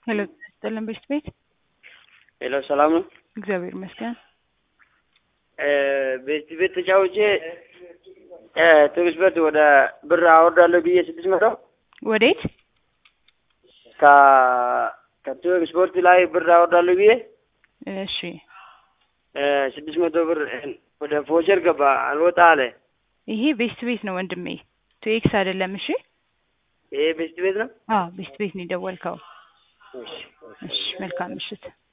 ሄሎ ስጥልን ቤት ቤት ሄሎ ሰላም ነው። እግዚአብሔር ይመስገን። ቤት ቤት ተጫውቼ ትግስበት ወደ ብር አወርዳለሁ ብዬ ስድስት መቶ ወዴት? ከ ከቱግ ስፖርት ላይ ብር አወርዳለሁ ብዬ እሺ ስድስት መቶ ብር ወደ ፎቸር ገባ አልወጣ አለ። ይሄ ቤስት ቤት ነው ወንድሜ፣ ቱኤክስ አይደለም። እሺ ይሄ ቤስት ቤት ነው። አዎ ቤስት ቤት ነው የደወልከው። እሺ እሺ መልካም ምሽት።